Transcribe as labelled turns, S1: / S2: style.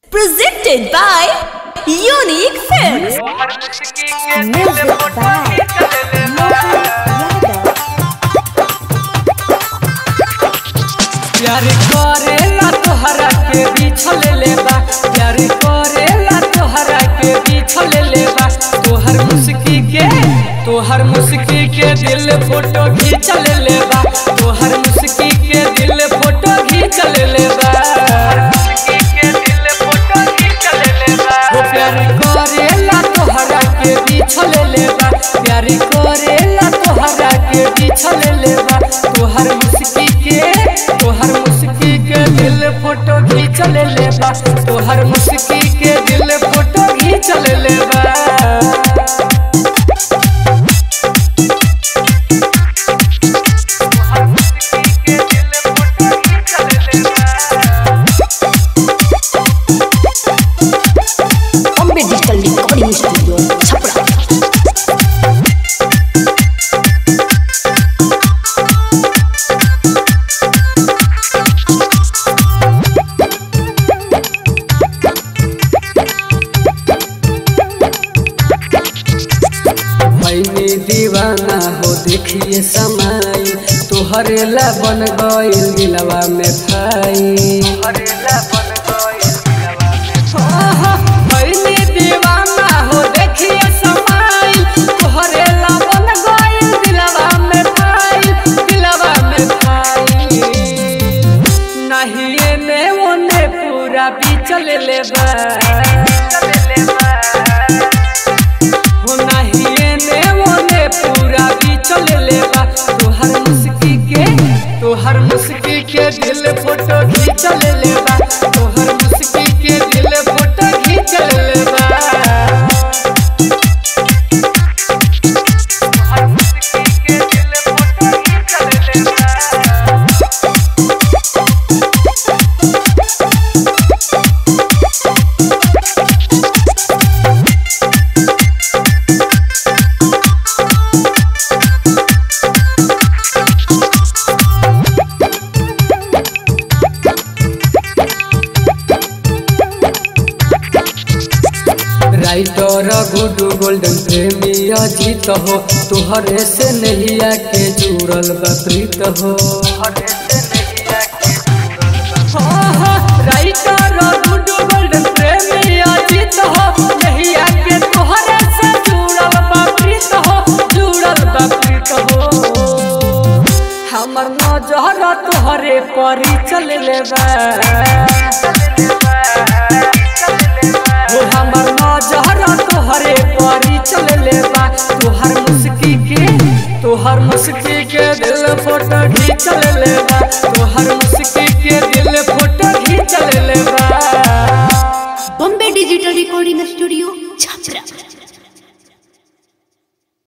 S1: Presented by Unique Films.
S2: Music by Mohan Yadav.
S3: प्यार करेला तोहरा के बिछल लेबा प्यार करेला तोहरा के बिछल लेबा तोहर मुस्की के तोहर मुस्की के दिल फोटो खींचल लेबा तोहर मुस्की के दिल फोटो खींचल लेबा ओ प्यार करेला तोहरा के बिछल लेबा प्यार करेला तोहरा के बिछल लेबा तोहर मुस्की के तोहर मुस्की के दिल फोटो खींचल लेबा तोहर मुस्की के दिल फोटो खींचल लेबा
S1: Bombay Digital Recording Studio, Chapra.
S3: मैंने दीवाना हो देखिए समाई तोहरे ला बन गइल दिलवा में भाई आहा, मैंने दीवाना हो देखिए समाई तोहरे ला बन गइल दिलवा में भाई दिलवा में भाई नहीं एने ओने पूरा बिचल लेबा हो नहीं एने ओने पूरा बिचल लेबा तोहर मुस्की के तोहर मुस्की के दिल फोटो खींचल लेबा तोहर मुस्की के दिल फोटो खींचल लेबा राइटर गुडू गोल्डन प्रेमी अजीत हो तोहरे से नैया के जुड़ल बा प्रीत हो आहा, राइटर गुडू गोल्डन प्रेमी अजीत हो नैया के तोहरे से जुड़ल बा प्रीत हो जुड़ल बा प्रीत हो हमर नजर तोहरे परी चल लेबा हो हमर नजर तोहरे परी चल लेबा तोहर मुस्की के तोहर मुस्की के दिल फोटो खींचल लेबा तोहर मुस्की के दिल फोटो खींचल लेबा
S1: Bombay Digital Recording Studio,